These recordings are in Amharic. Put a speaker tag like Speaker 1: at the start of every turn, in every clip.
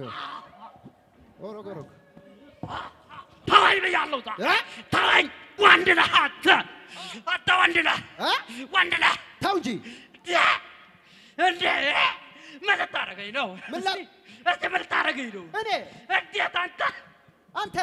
Speaker 1: ኦሮግ ኦሮግ
Speaker 2: ተወኝ ብያለሁ። ዛ
Speaker 1: እ?
Speaker 2: ተወኝ። ወንድ ነህ አንተ፣ አንተ ወንድ ነህ፣
Speaker 1: እ?
Speaker 2: ወንድ ነህ።
Speaker 1: ተው እንጂ
Speaker 2: እንዴ ምን ልታደርገኝ ነው?
Speaker 1: ምን ላ-
Speaker 2: እስቲ- እስቲ ምን ልታደርገኝ ነው?
Speaker 1: እኔ
Speaker 2: እንዴት አንተ
Speaker 1: አንተ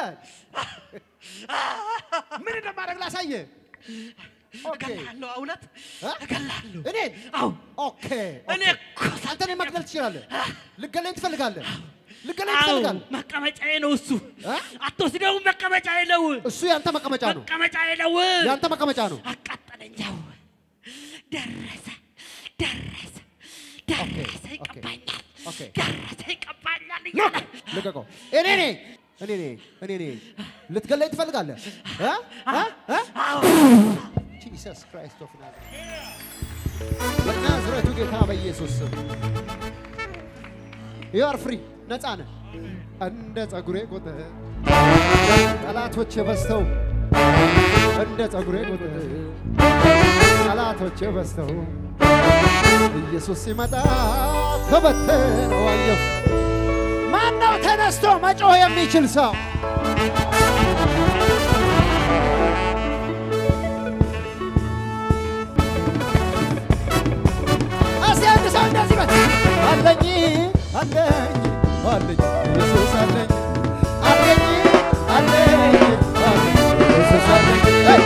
Speaker 1: ምን እንደማደርግ ላሳየ። ኦኬ
Speaker 2: እገላለሁ፣ እውነት
Speaker 1: እ?
Speaker 2: እገላለሁ።
Speaker 1: እኔ
Speaker 2: አዎ
Speaker 1: ኦኬ
Speaker 2: እኔ
Speaker 1: ኦኬ።
Speaker 2: እኮ
Speaker 1: አንተ እኔን መግደል ትችላለህ። ልገለኝ ትፈልጋለህ። ልገለኝ
Speaker 2: አዎ
Speaker 1: ትፈልጋለህ።
Speaker 2: መቀመጫዬ ነው እሱ።
Speaker 1: እ?
Speaker 2: አትወስደውም፣ መቀመጫዬ ነው፣
Speaker 1: እሱ ያንተ መቀመጫ ነው።
Speaker 2: መቀመጫዬ ነው።
Speaker 1: ያንተ መቀመጫ ነው።
Speaker 2: አቃጠለኝ። ያው ደረሰ፣ ደረሰ፣ ደረሰ፣ ይቀባኛል፣
Speaker 1: ኦኬ።
Speaker 2: ደረሰ፣ ይቀባኛል
Speaker 1: ሎክ
Speaker 2: እያለ
Speaker 1: ልቀቀው። እኔ ነኝ እኔ ነኝ እኔ ነኝ። ልትገለኝ ትፈልጋለህ? እ? እ? እ?
Speaker 2: አዎ
Speaker 1: ጂሰስ ክራይስት ኦፍ ናዝሬት በናዝሬቱ ጌታ በኢየሱስ ስም ዩ አር ፍሪ ነፃ ነህ። እንደ ጸጉሬ ቁጥር ጠላቶቼ በዝተው እንደ ጸጉሬ ቁጥር ጠላቶቼ በዝተው ኢየሱስ ሲመጣ ተበተነው አየሁ። ማነው ተነስቶ መጮህ የሚችል ሰው? እስቲ አንድ ሰው እንደዚህ በል አለኝ አለኝ አለኝ ኢየሱስ አለኝ አለኝ አለኝ አለኝ ኢየሱስ አለኝ። ሄይ!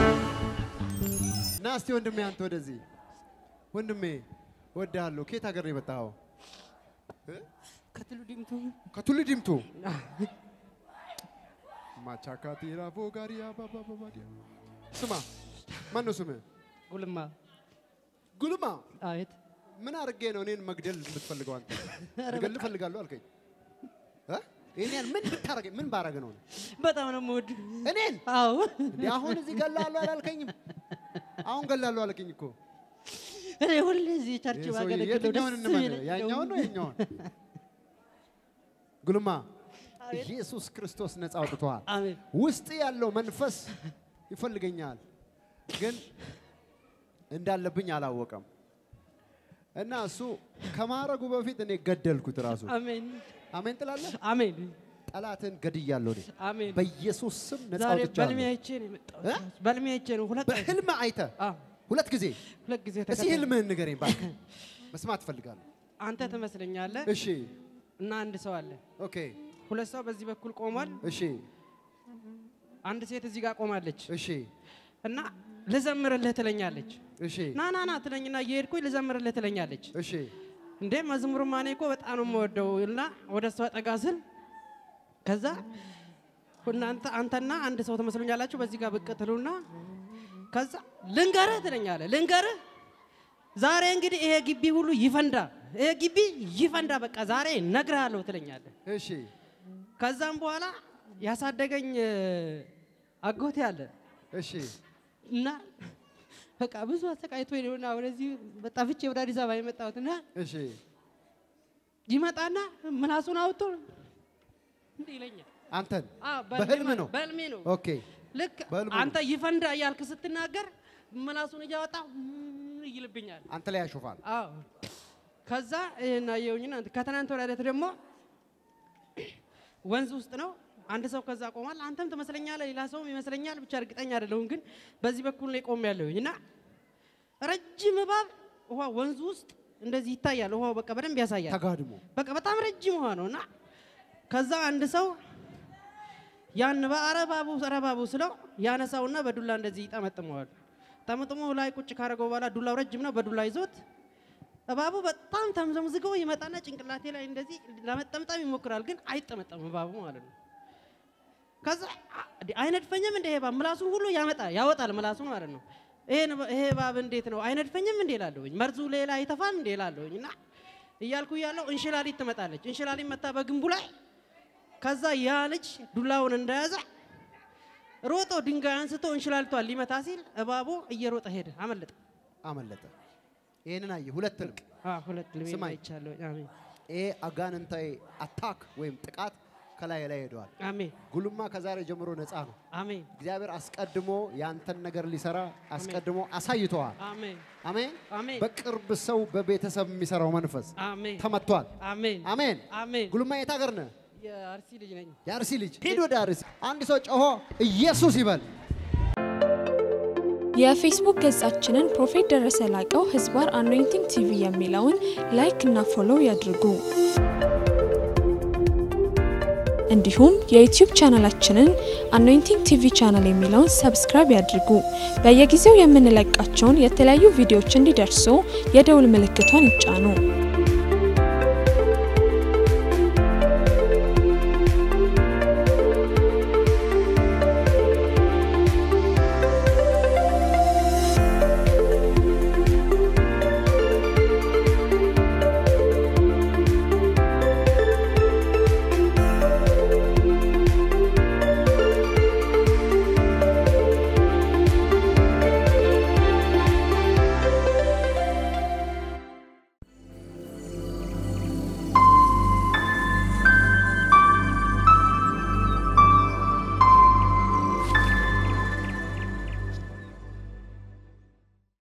Speaker 1: ና እስቲ ወንድሜ አንተ ወደዚህ ወንድሜ ወድሃለሁ። ከየት ሀገር ነው የመጣኸው? እ?
Speaker 3: ከትሉ ዲምቱ
Speaker 1: ከቱሉ ዲምቱ ማቻካቲ ራፎ ጋሪያ ባባባዲያ ስማ፣ ማን ነው ስምህ?
Speaker 3: ጉልማ
Speaker 1: ጉልማ
Speaker 3: አቤት
Speaker 1: ምን አድርጌ ነው እኔን መግደል የምትፈልገው አንተ? ልገል እፈልጋለሁ አልከኝ። እ? ይሄን ያህል ምን ብታረገኝ ምን ባረግ ነው?
Speaker 3: በጣም ነው የምወድ
Speaker 1: እኔን
Speaker 3: አዎ
Speaker 1: እንዴ አሁን እዚህ ገላለሁ አላልከኝም? አሁን ገላለሁ አልከኝ እኮ።
Speaker 3: እኔ ሁሌ እዚህ ቸርች
Speaker 1: ይሄ ሰውዬ
Speaker 3: ባገለግለው
Speaker 1: የትኛውን
Speaker 3: ደስ
Speaker 1: እንመን?
Speaker 3: የሚለኝ
Speaker 1: ያኛውን ነው ይሄኛውን? ጉልማ
Speaker 3: አቤት።
Speaker 1: ኢየሱስ ክርስቶስ ነፃ አውጥቶሃል።
Speaker 3: አሜን
Speaker 1: ውስጥ ያለው መንፈስ ይፈልገኛል፣ ግን እንዳለብኝ አላወቀም። እና እሱ ከማረጉ በፊት እኔ ገደልኩት ራሱ።
Speaker 3: አሜን
Speaker 1: አሜን ትላለህ?
Speaker 3: አሜን
Speaker 1: ጠላትን ገድያለሁ እኔ
Speaker 3: አሜን
Speaker 1: በኢየሱስ ስም ነፃ
Speaker 3: ዛሬ በልሜ
Speaker 1: አውጥቻለሁ።
Speaker 3: አይቼ ነው የመጣሁት
Speaker 1: እ?
Speaker 3: በልሜ አይቼ ነው ሁለት ቀን
Speaker 1: በህልም አይተህ
Speaker 3: አዎ
Speaker 1: ሁለት ጊዜ
Speaker 3: ሁለት ጊዜ
Speaker 1: እስኪ
Speaker 3: ተከታታይ
Speaker 1: ህልምህን ንገረኝ እባክህ፣ መስማት እፈልጋለሁ።
Speaker 3: አንተ ትመስለኛለህ
Speaker 1: እሺ
Speaker 3: እና አንድ ሰው አለ
Speaker 1: ኦኬ፣
Speaker 3: ሁለት ሰው በዚህ በኩል ቆሟል
Speaker 1: እሺ
Speaker 3: አንድ ሴት እዚህ ጋር ቆማለች
Speaker 1: እሺ
Speaker 3: እና ልዘምርልህ ትለኛለች
Speaker 1: እሺ
Speaker 3: ና ና ና ትለኝና እየሄድኩኝ ልዘምርልህ ትለኛለች
Speaker 1: እሺ
Speaker 3: እንዴ መዝሙርማ እኔ እኮ በጣም ነው የምወደው እና ወደ እሷ ጠጋ ስል ከዛ እናንተ አንተና አንድ ሰው ትመስሉኛላችሁ በዚህ ጋር ብቅ ትሉና ከዛ ልንገርህ ትለኛለህ ልንገርህ ዛሬ እንግዲህ ይሄ ግቢ ሁሉ ይፈንዳ ይሄ ግቢ ይፈንዳ በቃ ዛሬ ነግርሃለሁ ትለኛለህ
Speaker 1: እሺ
Speaker 3: ከዛም በኋላ ያሳደገኝ እ፣ አጎቴ አለ
Speaker 1: እሺ
Speaker 3: እና በቃ ብዙ አሰቃይቶ ነውና ወደዚህ ጠፍቼ ወደ አዲስ አበባ የመጣሁት እና
Speaker 1: እሺ
Speaker 3: ይመጣና ምላሱን አውጥቶ እንዲህ ይለኛል።
Speaker 1: አንተን
Speaker 3: አዎ፣
Speaker 1: በህልም ነው?
Speaker 3: በህልሜ ነው።
Speaker 1: ኦኬ
Speaker 3: ልክ
Speaker 1: በህልሙ ነው።
Speaker 3: አንተ ይፈንዳ እያልክ ስትናገር ምላሱን እያወጣ ም- ይልብኛል።
Speaker 1: አንተ ላይ ያሾፋል።
Speaker 3: አዎ ከዛ ይሄን አየሁኝና ከትናንት ወዲያ ዕለት ደግሞ ወንዝ ውስጥ ነው አንድ ሰው ከዛ ቆሟል። አንተም ትመስለኛለህ፣ ሌላ ሰውም ይመስለኛል፣ ብቻ እርግጠኛ አይደለሁም። ግን በዚህ በኩል ላይ ቆም ያለሁኝ እና ረጅም እባብ ውሃ ወንዙ ውስጥ እንደዚህ ይታያል። ውሃው በቃ በደንብ ያሳያል።
Speaker 1: ተጋድሞ
Speaker 3: በቃ በጣም ረጅም ውሃ ነው እና ከዛ አንድ ሰው ያን በአረባቡ ረባቡ ስለው ያነሳውና በዱላ እንደዚህ ይጠመጥመዋል። ጠምጥሞ ላይ ቁጭ ካደረገው በኋላ ዱላው ረጅም ነው። በዱላ ይዞት እባቡ በጣም ተምዘምዝገው ይመጣና ጭንቅላቴ ላይ እንደዚህ ለመጠምጠም ይሞክራል፣ ግን አይጠመጠም እባቡ ማለት ነው። ከዛ አ- እንዴ አይነድፈኝም እንደ ይሄ እባብ ምላሱን ሁሉ ያመጣ ያወጣል ምላሱን ማለት ነው። ይሄን እባ- ይሄ እባብ እንዴት ነው አይነድፈኝም እንዴ እላለሁኝ። መርዙ ሌላ አይተፋም እንዴ እላለሁኝ እና እያልኩ እያለሁ እንሽላሊት ትመጣለች። እንሽላሊት መታ በግንቡ ላይ ከዛ ያ ልጅ ዱላውን እንደያዘ ሮጦ ድንጋይ አንስቶ እንሽላሊቷን ሊመታ ሲል እባቡ እየሮጠ ሄደ፣ አመለጠ።
Speaker 1: አመለጠ። ይህንን አየህ። ሁለት ህልም።
Speaker 3: አ ሁለት ልቤ
Speaker 1: ስማኝ።
Speaker 3: አይቻለሁ። አሜን
Speaker 1: ይሄ አጋንንታዊ አታክ ወይም ጥቃት ከላይ ላይ ሄደዋል።
Speaker 3: አሜን
Speaker 1: ጉልማ ከዛሬ ጀምሮ ነፃ ነው።
Speaker 3: አሜን
Speaker 1: እግዚአብሔር አስቀድሞ ያንተን ነገር ሊሰራ አስቀድሞ አሳይተዋል።
Speaker 3: አሜን
Speaker 1: አሜን።
Speaker 3: አሜን
Speaker 1: በቅርብ ሰው በቤተሰብ የሚሰራው መንፈስ
Speaker 3: አሜን
Speaker 1: ተመቷል።
Speaker 3: አሜን
Speaker 1: አሜን።
Speaker 3: አሜን
Speaker 1: ጉልማ የት ሀገር ነህ?
Speaker 3: የአርሲ ልጅ ነኝ።
Speaker 1: የአርሲ ልጅ። ሂድ ወደ አርሲ። አንድ ሰው ጮሆ ኢየሱስ ይበል።
Speaker 4: የፌስቡክ ገጻችንን ፕሮፌት ደረሰ ላቀው ህዝባር አኖይንቲንግ ቲቪ የሚለውን ላይክ እና ፎሎው ያድርጉ። እንዲሁም የዩቲዩብ ቻናላችንን አኖይንቲንግ ቲቪ ቻናል የሚለውን ሰብስክራይብ ያድርጉ። በየጊዜው የምንለቃቸውን የተለያዩ ቪዲዮዎች እንዲደርሱ የደውል ምልክቷን ይጫኑ።